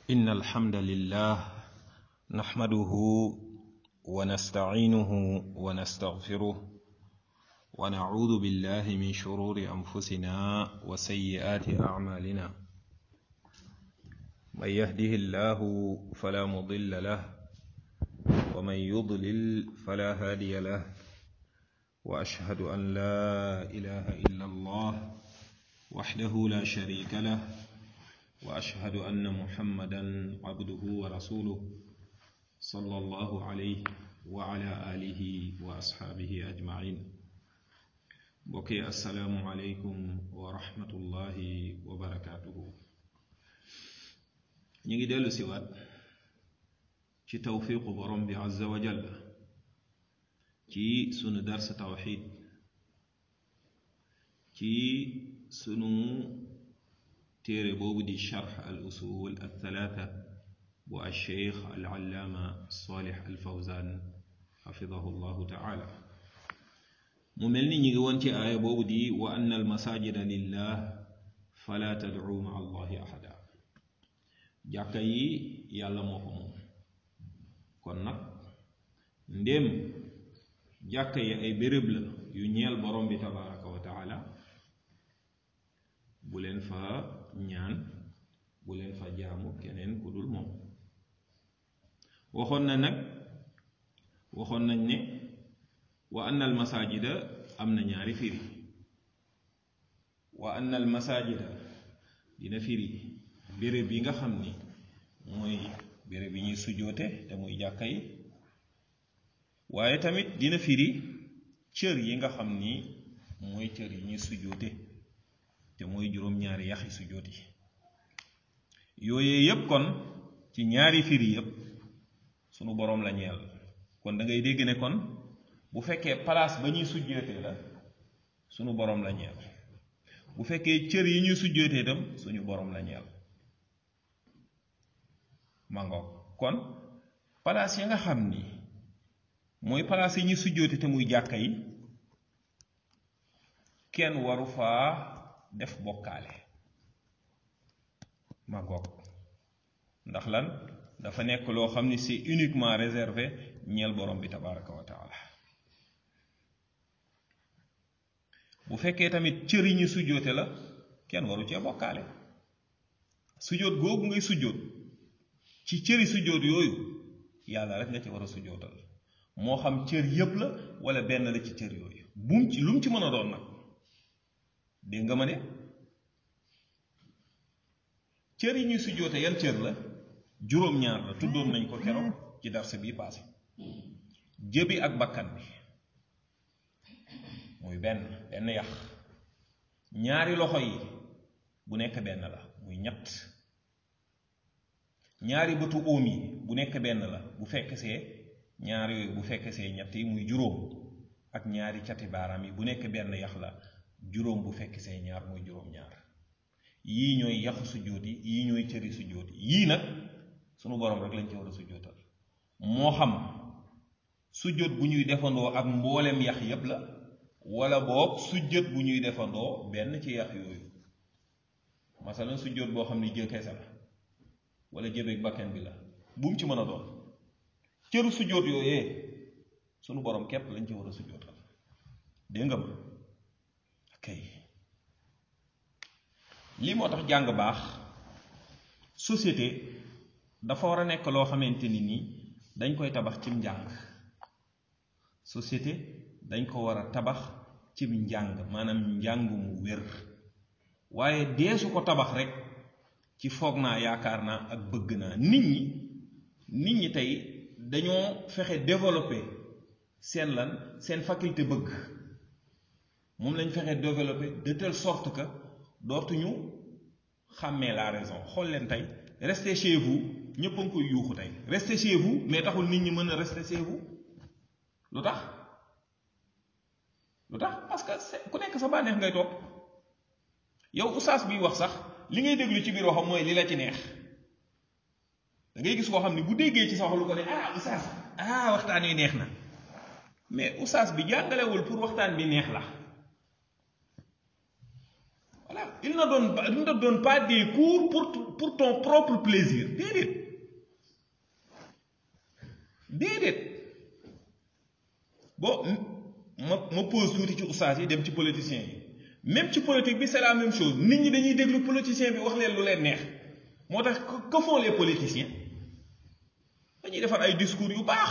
إن الحمد لله نحمده ونستعينه ونستغفره ونعوذ بالله من شرور أنفسنا وسيئات أعمالنا من يهده الله فلا مضل له ومن يضلل فلا هادي له وأشهد أن لا إله إلا الله وحده لا شريك له واشهد ان محمدا عبده ورسوله صلى الله عليه وعلى اله واصحابه اجمعين بوكي السلام عليكم ورحمه الله وبركاته نيجي ديلو سيوات ci tawfiqu borom bi azza wa jalla ci sunu dars tawxid ci sunu téere boobu di charx al usul al thalaatha bu al cheikh al allaama salih al fawzan xafidahu llahu taala mu mel ni ñi ngi woon ci aaya boobu di wa anna al masajida lillah fala tadcu ma allahi ahada jàkka yi yàlla moo ko moom kon nag ndéem jàkka yi ay béréb la yu ñeel borom bi tabaraka wa taala bu leen fa ñaan bu leen fa jaamu keneen ku dul moom waxoon na nag waxoon nañ ne wa anna al masajida am na ñaari firi wa anna al masajida dina firi béréb yi nga xam ni mooy béréb yi ñuy sujoote te muy jàkka yi waaye tamit dina firi cër yi nga xam ni mooy cër yi ñuy sujoote te mooy juróom-ñaari yaxi sujjóot yi yooyee yépp kon ci ñaari firi yépp sunu boroom la ñeel kon da ngay dégg ne kon bu fekkee place ba ñuy sujjóotee la sunu boroom la ñeel bu fekkee cër yi ñuy sujjóotee itam suñu boroom la ñeel mango kon place ya nga xam ni mooy place yi ñuy sujjóote te muy jàkka yi kenn waru faa def bokkaale ma goog ndax lan dafa nekk loo xam ni c'est uniquement réservé ñeel borom bi tabaraka wa taala bu fekkee tamit cër yi ñu sujjoote la kenn waru cee bokkaale sujjoot googu ngay sujjoot ci cëri sujjoot yooyu yàlla rek nga ci war a sujjootal moo xam cër yépp la wala benn la ci cër yooyu bum ci lu mu ci mën a doon nag dégg nga ma ne cër yi ñuy sujjoote yan cër la juróom-ñaar la tuddoon nañ ko keroog ci darse bii paase jëbi ak bakkan bi muy benn benn yax ñaari loxo yi bu nekk benn la muy ñett ñaari bëtu óom yi bu nekk benn la bu fekk see ñaar yooyu bu fekk see ñett yi muy juróom ak ñaari cati baaraam yi bu nekk benn yax la juróom bu fekk see ñaar muy juróom-ñaar yii ñooy yaxu sujjóot yi yii ñooy cëri sujjóot yi yii nag sunu borom rek lañ ci war a sujjóotal moo xam sujjóot bu ñuy defandoo ak mboolem yax yépp la wala boog sujjóot bu ñuy defandoo benn ci yax yooyu masalan sujjóot boo xam ni jë kese la wala jëbeeg bakkan bi la bu mu ci mën a doon cëru sujjóot yooyee sunu borom képp lañ ci war a sujjóotal dégg nga ma kay lii moo tax jàng baax société dafa war a nekk loo xamante ni nii dañ koy tabax cim njàng société dañ ko war a tabax cim njàng maanaam njàng mu wér waaye deesu ko tabax rek ci foog naa yaakaar naa ak bëgg naa nit ñi nit ñi tey dañoo fexe développer seen lan seen faculté bëgg moom lañ fexe développer de telle sorte que dootuñu xàmmee la raison xool leen tey restez chez vous ñëpp a ngi koy yuuxu tey restez chez vous mais taxul nit ñi mën a rester chez vous lu tax lu tax parce que ku nekk sa bànneex ngay topp yow oustaz biy wax sax li ngay déglu ci biir waxam mooy li la ci neex da ngay gis koo xam ne bu déggee ci sa wax lu ko ne ah oustaz ah waxtaan wi neex na mais oustaz bi jàngalewul pour waxtaan bi neex la voilà il ne donne pas il ne donne pas des cours pour pour ton propre plaisir déedéet déedéet bon ma ma pose tuuti ci ustaas yi dem ci politiciens yi même ci politique bi c'est la même chose nit ñi dañuy déglu politicien bi wax leen lu leen neex moo tax que font les politiciens dañuy defar ay discours yu baax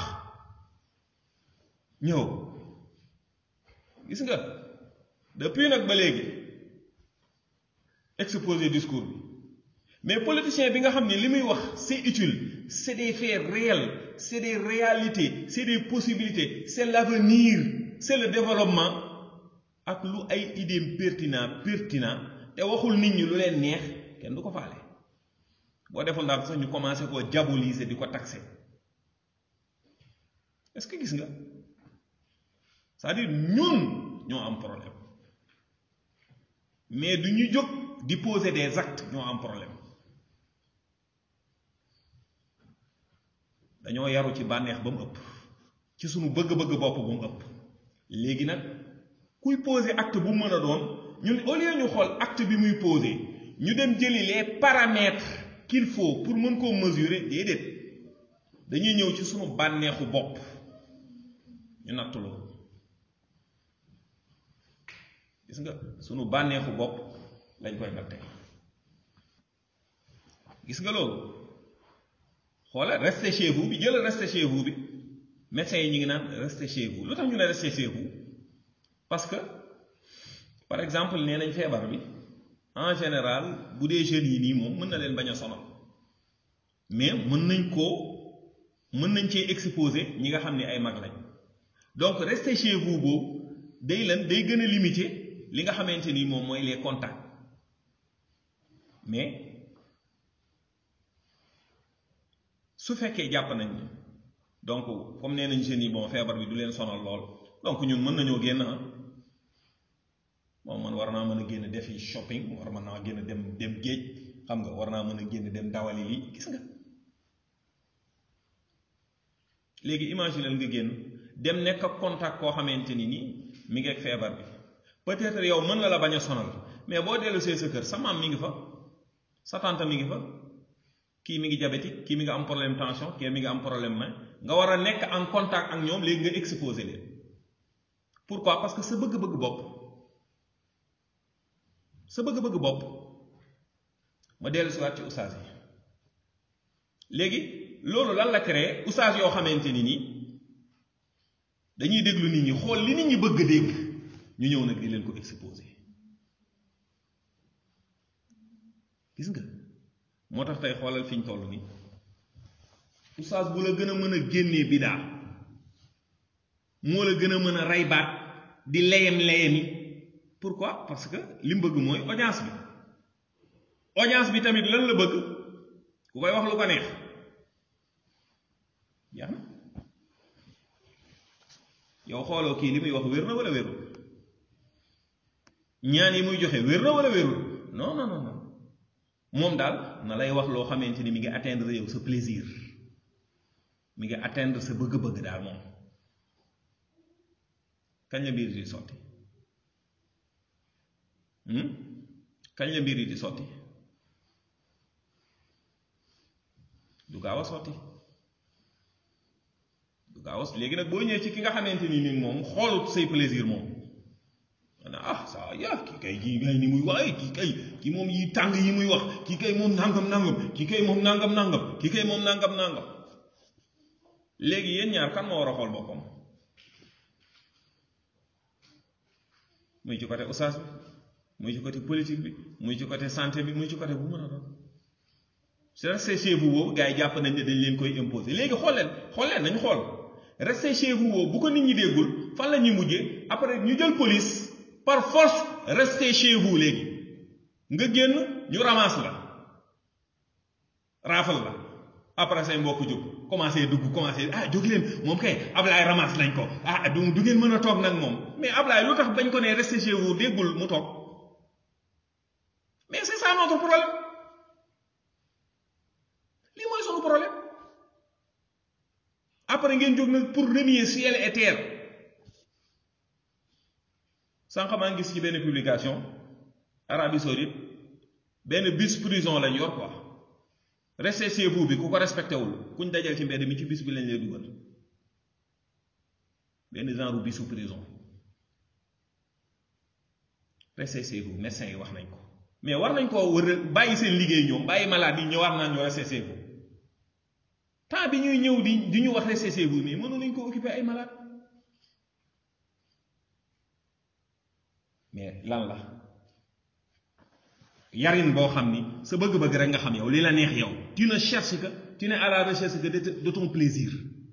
ñëw gis nga depuis nag ba léegi exposer discours bi mais politicien bi nga xam ne li muy wax c'est utile c'est des faits réels c'est des réalités c'est des possibilités c'est l'avenir c'est le développement ak lu ay idées pertinent pertinent te waxul nit ñi lu leen neex kenn du ko faale boo deful ndax sax ñu commencé koo diaboliser di ko taxer est-ce que gis nga c'est-à-dire ñun ñoo am problème mais du ñu jóg di poser des actes ñoo am problème dañoo yaru ci bànneex ba mu ëpp ci sunu bëgg-bëgg bopp ba mu ëpp léegi nag kuy poser acte bu mën a doon ñun au lieu ñu xool acte bi muy poser ñu dem jëli les paramètres qu'il faut pour mën koo mesurer déedéet dañuy ñëw ci sunu bànneexu bopp ñu natt loolu gis nga sunu bànneexu bopp lañ koy nattee gis nga loolu xoola restez chez vous bi jëlal restez chez vous bi médecins yi ñu ngi naan restez chez vous lu tax ñu ne restez chez vous parce que par exemple nee nañ feebar bi en général bu dee jeunes yi nii moom mën na leen bañ a sonal mais mën nañ koo mën nañ cee exposer ñi nga xam ne ay mag lañ donc restez chez vous boobu day lan day gën a limiter li nga xamante ni moom mooy les contacts mais su fekkee jàpp nañ ni donc comme nee nañ jeunes yi bon feebar bi du leen sonal lool donc ñun mën nañoo génn ah bon man war naa mën a génn defi shopping war mën naa génn dem dem géej xam nga war naa mën a génn dem dawali lii gis nga léegi imaginer nga génn dem nekk ak contact koo xamante ni nii mi ngi ak feebar bi peut-être yow mën na la bañ a sonal mais boo dellu see sa kër sa maam mi ngi fa sa tante mi ngi fa kii mi ngi diabétique kii mi ngi am problème tension kii mi ngi am problème main nga war a nekk en contact ak ñoom léegi nga exposé leen pourquoi parce que sa bëgg-bëgg bopp sa bëgg-bëgg bopp ma dellu si waat ci oustaz yi léegi loolu lan la créé oustaz yoo xamante ni nii dañuy déglu nit ñi xool li nit ñi bëgg dégg ñu ñëw nag di leen ko exposé gis nga moo tax tey xoolal fi ñu toll nii oustaz bu la gën a mën a génnee bidaa moo la gën a mën a rey baat di leyem leyemi pourquoi parce que li mu bëgg mooy audience bi audience bi tamit lan la bëgg ku koy wax lu ko neex jeex na yow xooloo kii li muy wax wér na wala wérul ñaan yi muy joxe wér na wala wérul non non non non moom daal na lay wax loo xamante ni mi ngi atteindre yow sa plaisir mi ngi atteindre sa bëgg-bëgg daal moom kañ la mbir yi di sotti kañ la mbir yi di sotti du gaaw a sotti du gaaw a léegi nag boo ñëwee ci ki nga xamante ni ni moom xoolut say plaisir moom ana ah ça ya kii kay kii kay ni muy wax kii kay kii moom yi tàng yi muy wax kii kay moom nangam nangam kii kay moom nangam nangam kii kay moom nangam nangam léegi yéen ñaar kan moo war a xool boppam muy ci côté oustaz bi muy ci côté politique bi muy ci côté santé bi muy ci côté bu mën a doon c'est resté chez vous boobu gars yi jàpp nañ ne dañ leen koy imposer léegi xool leen xool leen nañ xool resté chez vous boobu bu ko nit ñi déggul fan la ñuy mujjee après ñu jël police par force restez chez vous léegi nga génn ñu ramasse la raafal la après say mbokk jóg commencé dugg commencé ah jóg leen moom kay Ablaye ramasse lañ ko ah du du ngeen mën a toog nag moom mais Ablaye lu tax bañ ko ne restez chez vous déggul mu toog mais c'est ça notre problème lii mooy sunu problème après ngeen jóg nag pour renier ciel et terre sànq maa ngi gis ci benn publication Arabie Saoudite benn bis prison lañ yor quoi restez chez vous bi ku ko respecté wul kuñ dajal ci mbedd mi ci bis bi lañ lay dugal benn genre bisu prison restez chez vous médecins yi wax nañ ko mais war nañ koo wër bàyyi seen liggéey ñoom bàyyi malade yi ñëwaat naan ñu restez chez vous temps bi ñuy ñëw di di ñu wax restez chez vous mais mënu nañ ko occuper ay malade mais lan la yarin boo xam ni sa bëgg-bëgg rek nga xam yow li la neex yow tu ne cherches que tu n'es à la recherche que de ton plaisir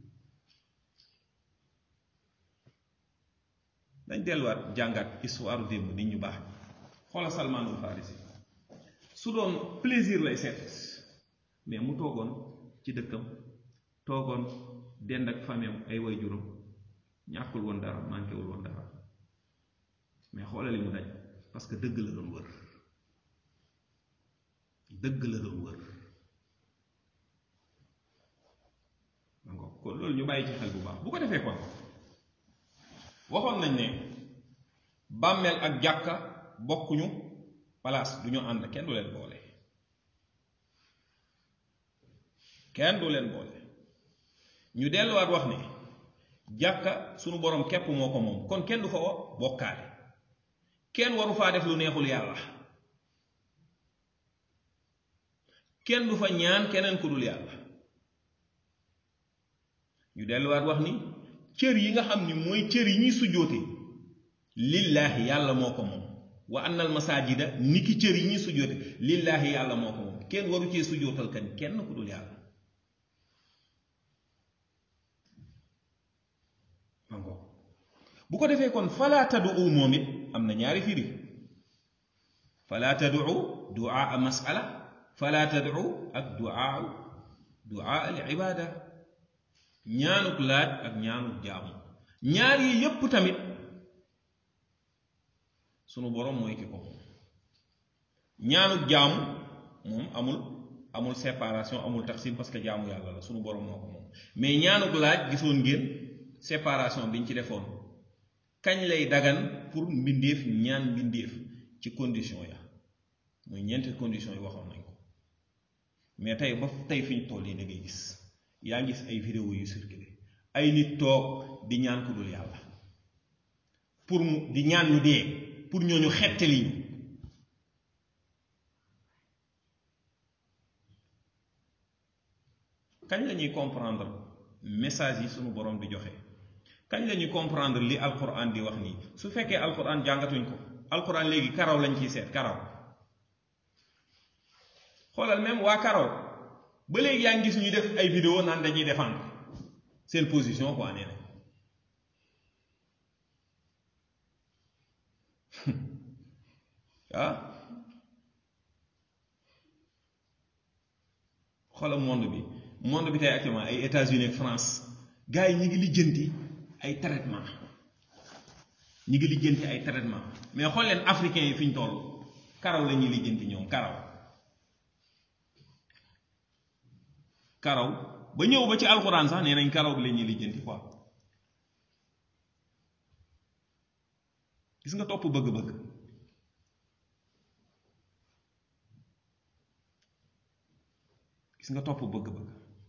dañ delluwaat jàngat histoire démb nit ñu baax xoola Salmaanul Farisi su doon plaisir lay seet mais mu toogoon ci dëkkam toogoon dend ak famem ay way juróom ñàkkul woon dara manquéwul woon dara mais xoola li mu daj parce que dëgg la doon wër dëgg la doon wër kon loolu ñu bàyyi ci xel bu baax bu ko defee kon waxoon nañ ne bàmmeel ak jàkka bokkuñu place du ñu ànd kenn du leen boole kenn du leen boole ñu delluwaat wax ne jàkka sunu borom képp moo ko moom kon kenn du fa bokkaale kenn waru faa def lu neexul yàlla kenn du fa ñaan keneen ku dul yàlla ñu delluwaat wax ni cër yi nga xam ni mooy cër yi ñuy sujjóote lillaahi yàlla moo ko moom wa annal masaajida niki cër yi ñuy sujjóote lillaahi yàlla moo ko moom kenn waru cee sujjóotal kan kenn ku dul yàlla bu ko defee kon falaa tadu moom it am na ñaari firi falaa tadu duaa masala falaa tadu ak duaa duaa al ibaada ñaanuk laaj ak ñaanuk jaamu ñaar yi yépp tamit sunu borom mooy ki ko ñaanuk jaamu moom amul amul séparation amul taqsim parce que jaamu yàlla la sunu borom moo ko moom mais ñaanuk laaj gisoon ngeen séparation biñ ci defoon kañ lay dagan pour mbindeef ñaan mbindeef ci condition ya mooy ñeenti condition yi waxoon nañ ko mais tey ba tey fi ñu toll yi da ngay gis yaa ngi gis ay vidéo yu circulé ay nit toog di ñaan ku dul yàlla pour mu di ñaan ñu dee pour ñooñu xettali ñu kañ la ñuy comprendre message yi sunu borom di joxe kañ la ñuy comprendre li alquran di wax nii su fekkee alquran jàngatuñ ko alquran léegi karaw lañ ciy seet karaw xoolal même waa karaw ba léegi yaa ngi gis ñu def ay vidéo naan dañuy défendre seen position quoi nee na ah xoolal monde bi monde bi tey actuellement ay États-Unis ak France gars yi ñu ngi lijjanti ay traitement ñu ngi lijjanti ay traitement mais xool leen africains yi fi ñu toll karaw la ñuy lijjanti ñoom karaw karaw ba ñëw ba ci alxuraan sax nee nañ karaw bi la ñuy lijjanti quoi gis nga topp bëgg-bëgg gis nga topp bëgg-bëgg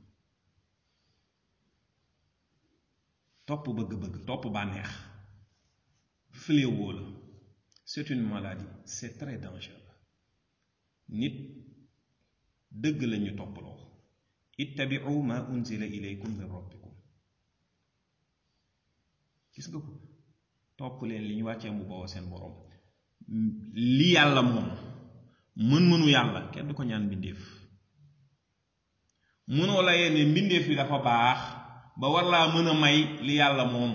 topp bëgg-bëgg topp bànneex fléau la c'est une maladie c'est très dangereux nit dëgg la ñu topploo ittabiu ma unzila ilaykum min rabbikum gis nga ko topp leen li ñu wàccee mu bawoo seen borom li yàlla moom mën-mënu yàlla kenn du ko ñaan mbindeef mënoo la yenn mbindeef bi dafa baax ba war laa mën a may li yàlla moom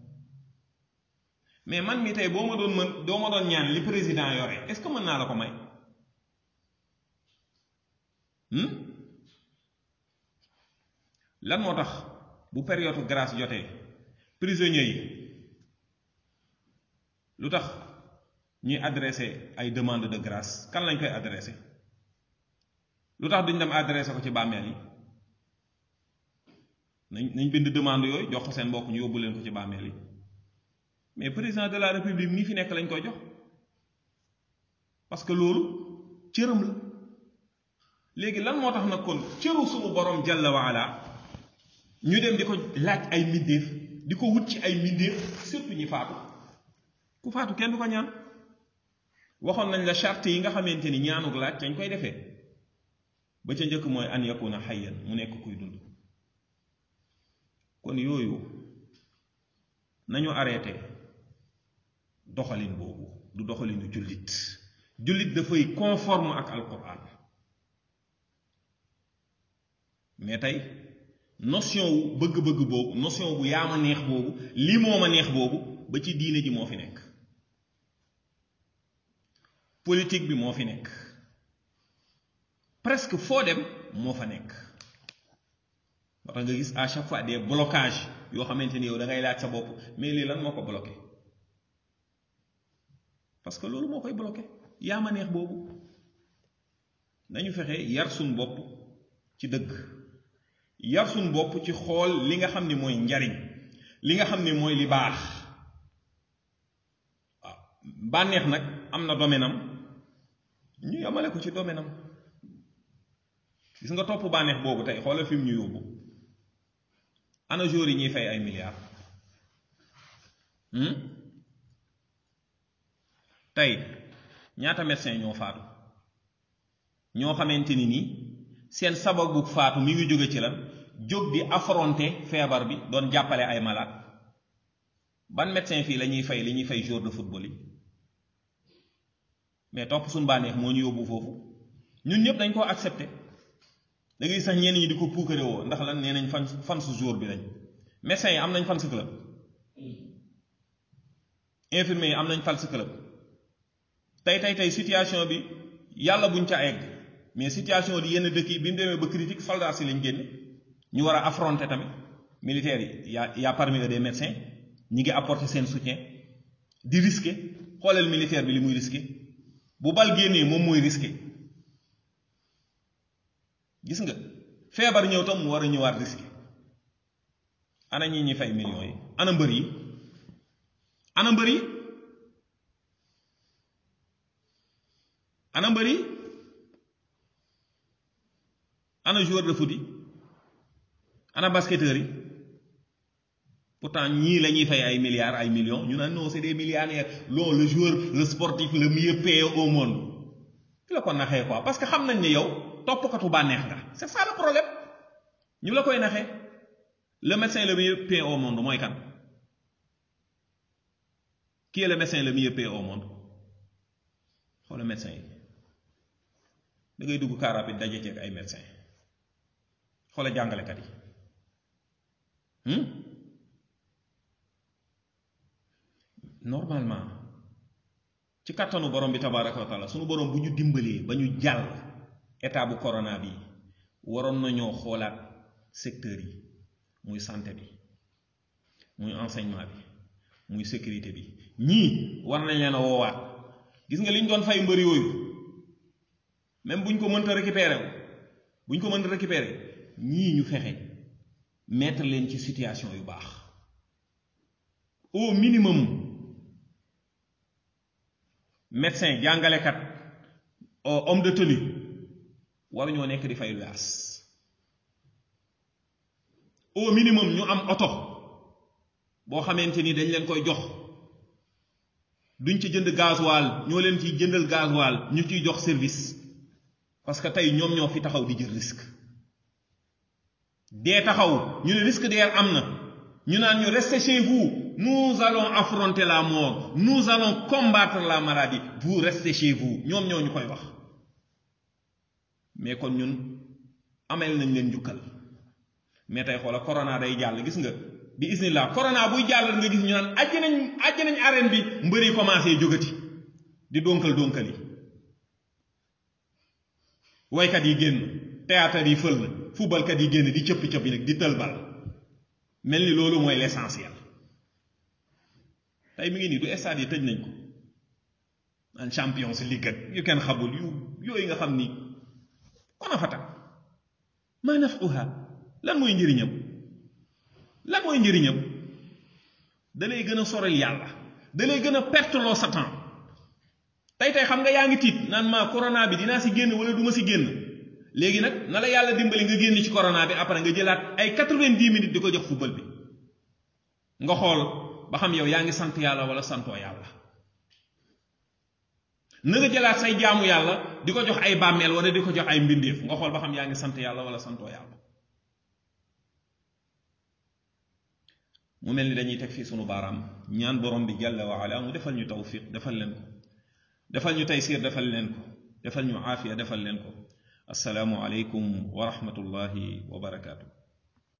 mais man mi tey boo ma doon mën doo ma doon ñaan li président yore est-ce que mën naa la ko may lan moo tax bu période grâce jotee prisonniers yi lu tax ñuy adressé ay demande de grâce kan lañ koy adressé lu tax duñ dem adressé ko ci bàmmeel yi nañ nañ bind demande yooyu jox ko seen mbokk ñu yóbbu leen ko ci bàmmeel yi mais président de la république nii fi nekk lañ koy jox parce que loolu cëram la léegi lan moo tax nag kon cëru sumu borom jalla waala ñu dem di ko laaj ay mbindeef di ko wut ci ay mbindeef surtout ñi faatu ku faatu kenn du ko ñaan waxoon nañ la charte yi nga xamante ni ñaanuk laaj dañ koy defee ba ca njëkk mooy an yakuna xayyan mu nekk kuy dund kon yooyu nañu arrêté doxalin boobu du doxalinu jullit jullit dafay conforme ak alquran mais tey notion wu bëgg-bëgg boobu notion bu yaa ma neex boobu lii moo ma neex boobu ba ci diine ji moo fi nekk politique bi moo fi nekk presque foo dem moo fa nekk moo tax nga gis à chaque fois des blocages yoo xamante ni yow da ngay laaj sa bopp mais lii lan moo ko bloqué parce que loolu moo koy bloqué yaa ma neex boobu nañu fexe yar suñ bopp ci dëgg yar suñ bopp ci xool li nga xam ni mooy njariñ li nga xam ni mooy li baax waaw bànneex nag am na domaine am ñu yamale ko ci domaine am gis nga topp bànneex boobu tey xoolal fi mu ñu yóbbu ana jour yi ñuy fay ay milliards tey ñaata médecin ñoo faatu ñoo xamante ni nii seen sababu faatu mi ngi jóge ci lan jóg di affronter feebar bi doon jàppale ay malade ban médecin fii la ñuy fay li ñuy fay jour de football yi mais topp suñu bànneex moo ñu yóbbu foofu ñun ñëpp dañ koo accepté da ngay sax ñenn ñi di ko puukare woo ndax lan nee nañ fan fan su jour bi lañ médecins yi am nañ fan su club infirmiers yi am nañ fan su club tey tey tey situation bi yàlla buñ ca egg mais situation di yenn dëkk yi bi mu demee ba critique soldats si lañ génne ñu war a affronter tamit militaires yi y a y a parmi eux des médecins ñi ngi apporter seen soutien di risquer xoolal militaire bi li muy risquer bu bal génnee moom mooy risquer gis nga feebar ñëw tam mu war a ñëwaat risquer ana ñi ñi fay millions yi ana mbër yi ana mbër yi ana mbër yi ana joueur de foot yi ana basketteur yi pourtant ñii la ñuy fay ay milliards ay millions ñu naan non c'est des millionnaires non le joueur le sportif le mieux payé au monde ki la ko naxee quoi parce que xam nañ ne yow toppkatu bànneex nga c'est ça le problème ñu la koy naxee le médecin le mieux payé au monde mooy kan qui est le médecin le mieux payé au monde xoola médecin yi da ngay dugg car rapide daje ceeg ay médecin xoola jàngalekat yi normalement ci kattanu borom bi tabaraka wa taala sunu borom bu ñu dimbalee ba ñu jàll état bu corona bi waroon nañoo xoolaat secteur yi muy santé bi muy enseignement bi muy sécurité bi ñii war nañ leen a woowaat gis nga li ñu doon fay mbër yooyu même bu ñu ko mënta récupérer bu ñu ko mënta récupérer ñii ñu fexe mettre leen ci situation yu baax au minimum médecin jàngalekat homme de tenue waruñoo nekk di fay luyaas au minimum ñu am oto boo xamante ni dañ leen koy jox duñ ci jënd gasoil ñoo leen ciy jëndal gasoil ñu ciy jox service parce que tey ñoom ñoo fi taxaw di jël risque dee taxaw ñu ne risque dee am na ñu naan ñu restez chez vous nous allons affronter la mort nous allons combattre la maladie vous restez chez vous ñoom ñoo ñu koy wax mais kon ñun amel nañ leen njukkal mais tey xoola corona day jàll gis nga bi isnillah corona buy jàll nga gis ñu naan ajj nañ ajj nañ arène bi mbëri commencé jógati di donkal donkal yi waykat yi génn théâtre yi fël na footballkat yi génn di cëppi cëppi nag di tëlbal mel ni loolu mooy l'essentiel tey mi ngi nii du stade yi tëj nañ ko en champions league ak yu kenn xamul yu yooyu nga xam ni kon a fata maa nafuha lan mooy njëriñam lan mooy njëriñam da lay gën a sorel yàlla da lay gën a perte loo sa temps tey tey xam nga yaa ngi tiit naan ma corona bi dinaa si génn wala du ma si génn léegi nag na la yàlla dimbali nga génn ci corona bi après nga jëlaat ay quatre-vingt-dix minutes di ko jox football bi nga xool ba xam yow yaa ngi sant yàlla wala santoo yàlla na nga jëlaat say jaamu yàlla di ko jox ay bàmmeel wala di ko jox ay mbindeef nga xool ba xam yaa ngi sant yàlla wala santoo yàlla mu mel ni dañuy teg fii sunu baaraam ñaan borom bi jalla wa ala mu defal ñu tawfiq defal leen ko defal ñu taysiir defal leen ko defal ñu aafiya defal leen ko assalaamu aleykum wa rahmatullahi wa barakaatu